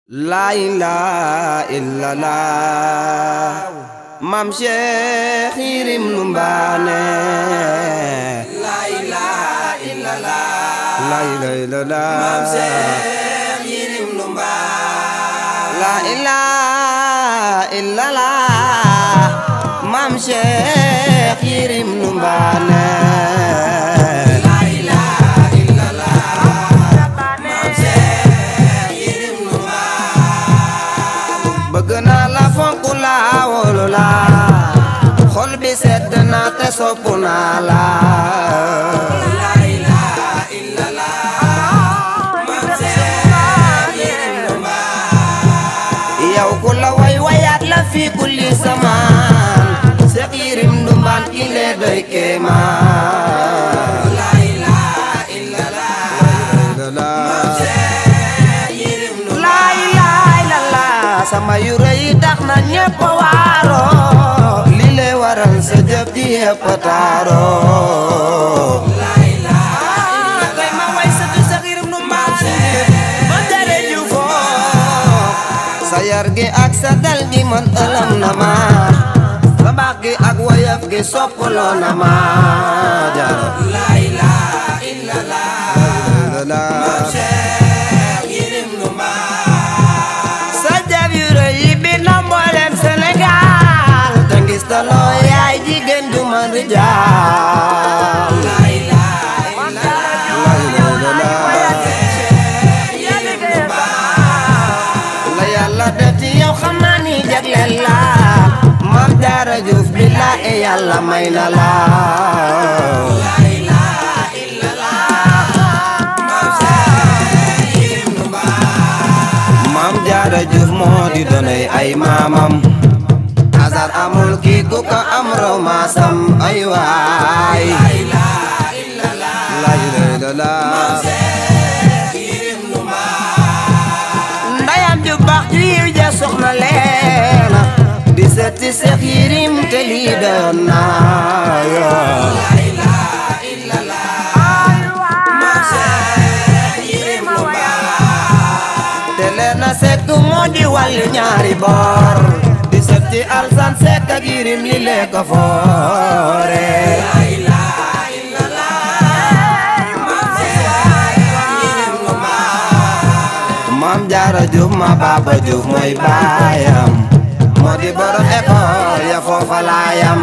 laa ilaaha illallah maam Cheikh Yirim Numbaane laa ilaaha illallah laa ilaaha illallah maam Cheikh Yirim Numbaane laa ilaaha illallah maam Cheikh Yirim Numbaane laa ilaaha illallah maam Cheikh Yirim Numbaane bëgg naa la fonk laa wóolu la xol bi sedd na te sopp naa la laa ilaaha illallah maam Cheikh Yirim Numbaane yow ku la way wayaat la fi kulli samaan Cheikh Yirim Ndumbaan ki le doy kéemaan laa ilaaha illallah maam Cheikh Yirim Numbaane laa ilaaha illallah sama yu rëy tax na ñépp waaroo li le waral sa jëf ji yépp taaroo laa ilaaha tey ma way sa tu Cheikh Yirim Ndumbaan ba dere ju foo sa yar gi ak sa dal gi man ëlëm na ma sa baax gi ak woyof gi soppaloo na ma jaara laa ilaaha illallah maam Cheikh Yirim Numbaane sa jëf yu rëy yi bi na mboolem Sénégal te ngis ta loo yaay jigéen du man rijaal laa ilaaha illallah la yàlla def ci yow xam naa ni jagleel la maam jaara juuf billaahi yàlla may na la laa ilaaha illallah maam Cheikh Yirim Numbaane maam jaara juuf moo di donay ay maamam azar amul kii ku ko am raw maasam ay waay laa ilaaha illallah la ilaha illallah Cheikh Yirim Numbaane ndayam ju baax ju yiw ja soxna leena di setti Seex Yirim te lii doon naa yoo laa ilaaha illallah maam Cheikh Yirim Numbaane te leena sekk moo di wàllu ñaari boor di setti alsan sekk ak Yirim li lee ko foore laa ilaaha illallah maam Cheikh Yirim Numbaane maam jaara juuf ma baaba juuf mooy baayam moo di borom école ya foofa laayam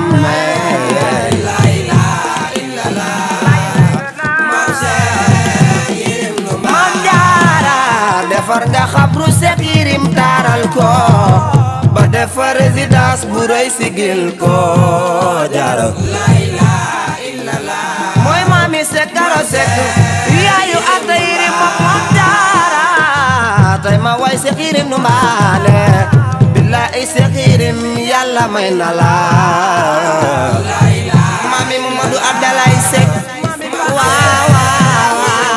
laa ilaaha illallah maam Cheikh Yirim Numbaane maam jaara defar nga xabru Seex Yirim taaral ko ba defar résidence bu rëy sigil ko jaara laa ilaaha illallah mooy maami Seex Karo Seck yaayu Anta Yirim moom maam jaara tey ma way Seex Yirim Numbaane billaahi Seex Yirim yàlla may na la laa ilaaha maami Mamadou Abdalaay Seck waaw waaw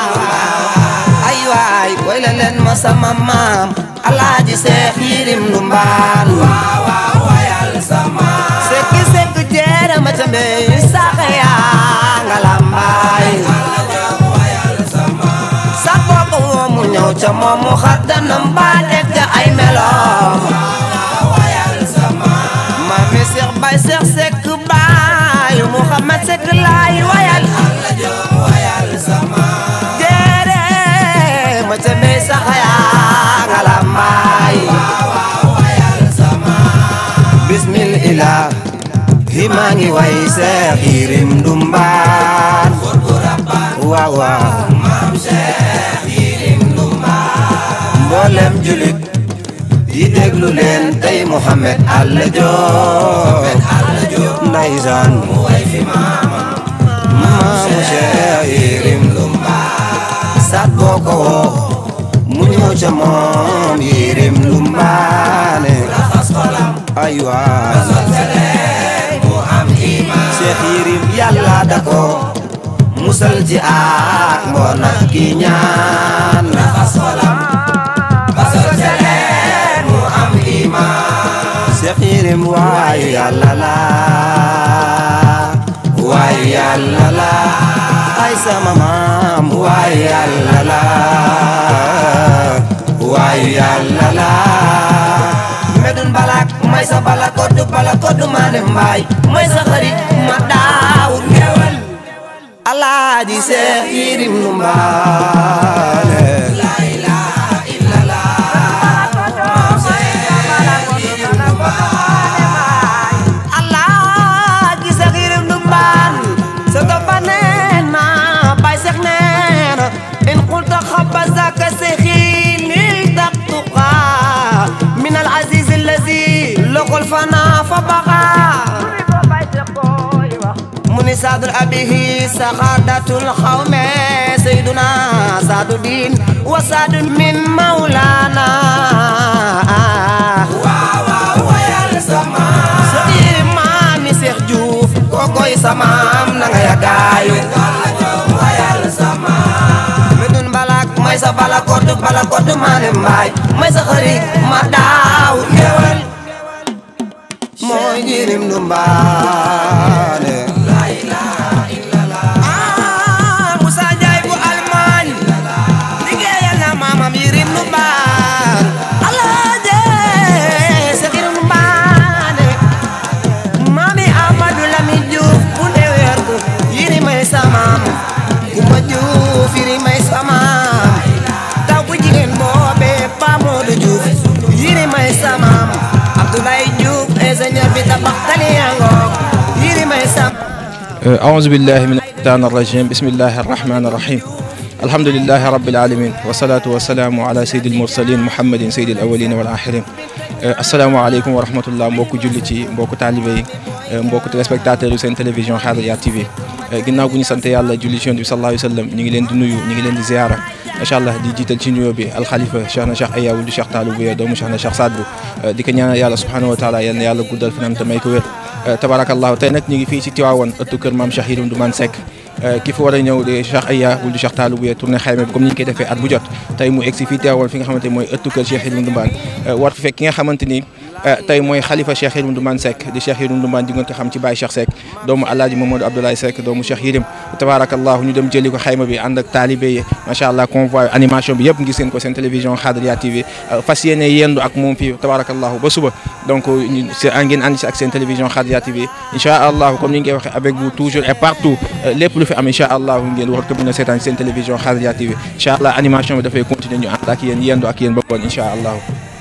waaw ay waay way la leen ma sama maam alaaji Seex Yirim Ndumbaan waaw waaw wayal sama sekki sekk jeere ma ca mbey saxe yaa nga lambaay Alla jam wayal sama sa kooku moom mu ñëw ca moom mu xar danam baa def ca ay meloom waaw wayal sama maami Seex Baay Seex Sekk baay Muhammad Sekk laay wayal Alla jam wayal sama jeere ma ca mbey saxe yaa nga lambaay waaw waaw wayal sama bismillah hi maa ngi way Seex Yirim Ndumbaan Buur bu rabbaan waaw waaw maam Cheikh Yirim Numbaane mboolem julit yi déglu leen tey Muhammad Alla Joob Alla jam ndeysaan mu way fi maamam maamu Seex Yirim Numbaane sat boo ko woo mu ñëw ca moom Yirim Ndumbaane raxas xolam ay waay sottaleen mu am iman Seex Yirim yàlla da ko musal ci ak mbon ak ki ñaan raxas xolam ba sottaleen mu am iman Seex Yirim waayu yàlla la waayu yàlla la ay sama maam waayu yàlla la waayu yàlla la medun balak may sa bala koddu bala koddu maane mbaay may sa xarit ma daawut ngewal alaaji seex yirim nu mbaale alaaji seex yirim nu mbaan sa toppa neena bay seex neena in qulta xabba zaka seexi lil taqtuqa min al aziz allazi loqol fana fa baqa muni saadul abihi saxaadatul xawme sayduna saadu diin wa saadu min mawlana waaw wayal sama sa iri maami Seex Juuf kokoy samaam na nga yagaayu Yàlla jox wayal sama medun balak may sa bala koddu bala koddu maane mbaay may sa xarit ma daaw ngewal mooy jirim du mbaane ah Moussa Ndiaye bu Allemagne liggéeyal na maamam yirim nu mbaan alaaje sa yirim nu mbaane maami Amadou Lamine Diouf bu ndeweer ko yiri may samaam Kumba Diouf yiri may samaam taw bu jigéen boobe Pa Modou Diouf yiri may samaam Abdoulaye Diouf ingénieur bi tabax tali yangook yiri may samaam أعوذ بالله من الشيطان الرجيم بسم الله الرحمن الرحيم الحمد لله رب العالمين والصلاة والسلام على سيد المرسلين محمد سيد الأولين والآخرين السلام عليكم ورحمة الله mbokku jullit yi mbokku taalibe yi mbokku téléspectateurs yu seen télévision Haadiya TV ginnaaw bu ñu sant yàlla julli ci Yonent bi sallallahu alayhi wa sallam ñu ngi leen di nuyu ñu ngi leen di ziara macha allah di jiital ci nuyoo bi alxalifa Cheikh na Cheikh Aya wuldu Cheikh Taalou Bouye doomu Cheikh na Cheikh Saad Bou di ko ñaanal yàlla subhanahu wa taala yal na yàlla guddal fanam te may ko wér tabarakallahu tey nag ñu ngi fii ci Tiwaawan ëttu kër maam Cheikh Yirim Ndoumane Seck ki fi war a ñëw de Cheikh Aya wuldu Cheikh Taalou Bouye tournée xayma bi comme ni ñu koy defee at bu jot tey mu egsi fii Tiwaawan fi nga xamante mooy ëttu kër Cheikh Yirim Ndoumane war fi fekk ki nga xamante ni tey mooy xalifa Cheikh Yirim Ndoumane Seck di Cheikh Yirim Ndoumane di ngeen ko xam ci Baye Cheikh Seck doomu Alaaji Mamadou Abdoulaye Seck doomu Cheikh Yirim tabarakallahu ñu dem jëli ko xayma bi ànd ak taalibe yi macha allah convoi animation bi yëpp ngis ngeen ko seen télévision Haadiya TV fas yéene yendu ak moom fii tabarakallahu ba suba donc ñu si ngeen ànd si ak seen télévision Haadiya TV incha allah comme ni ñu koy waxee avec vous toujours et partout lépp lu fi am incha allah ngeen war ko mën a seetaan seen télévision Haadiya TV incha allah animation bi dafay continuer ñu ànd ak yéen yendu ak yéen ba ngoon incha allah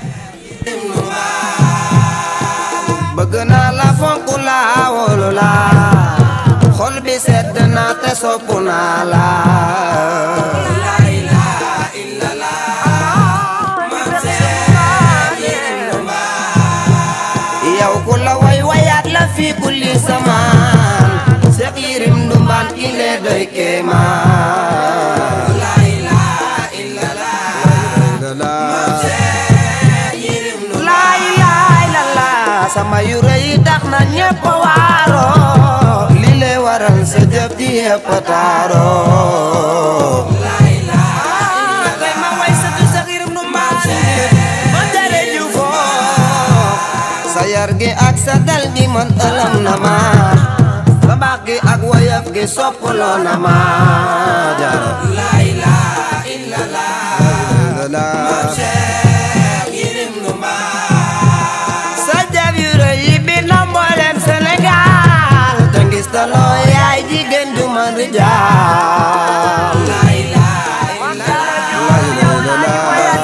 bëgg naa la fonk la wóolu la xol bi sedd na te sopp naa la La ilaha illallah Maam Seex Yirim Ndoumane yow ku la way wayaat la fi kulli samaan Seex Yirim Ndoumane ki le doy kéemaan La ilaha illallah Maam Seex Yirim Ndoumane laay laay la la sama yu rëy tax na ñëpp waaro li le waral sa jëf ji yëpp taaro La ilaha illallah tey ma way sa tu Seex Yirim Ndoumane ma tere ju foo sa yar gi ak sa dal gi man ëlëm na ma sa baax gi ak woyof gi soppaloo na ma jaara La ilaha illallah Maam Seex Yirim Ndoumane sa jëf yu rëy yi bi na mboolem Sénégal te ngis taloo yaay jigéen ju man rijaal La ilaha illallah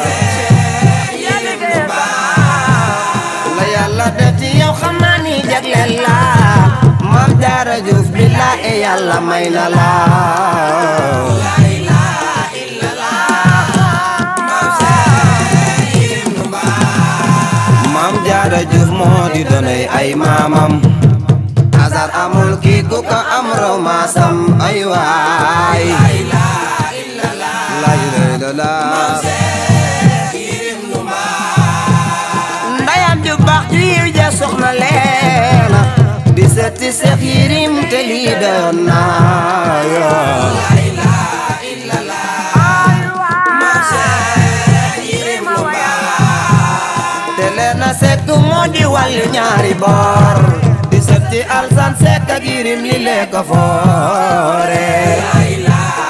Yirim Ndoumane la yàlla def ci yow xam naa ni jagleel la Maam Jaara Juuf billaahi yàlla may na la La ilaha illallah Maam Seex Yirim Ndoumane Maam Jaara Juuf moo di donoy ay maamam asar amul kii ku ko am raw maasam ay waay La ilaha illallah la ilaha illallah Seex Yirim Ndoumane ndayam ju baax ju yiw ja soxna leena di setti Seex Yirim te lii doon naa yoo La ilaha illallah Maam Seex Yirim Ndoumane te leena sekk moo di wàllu ñaari boor di setti alsan sekk ak Yirim li lee ko foore La ilaha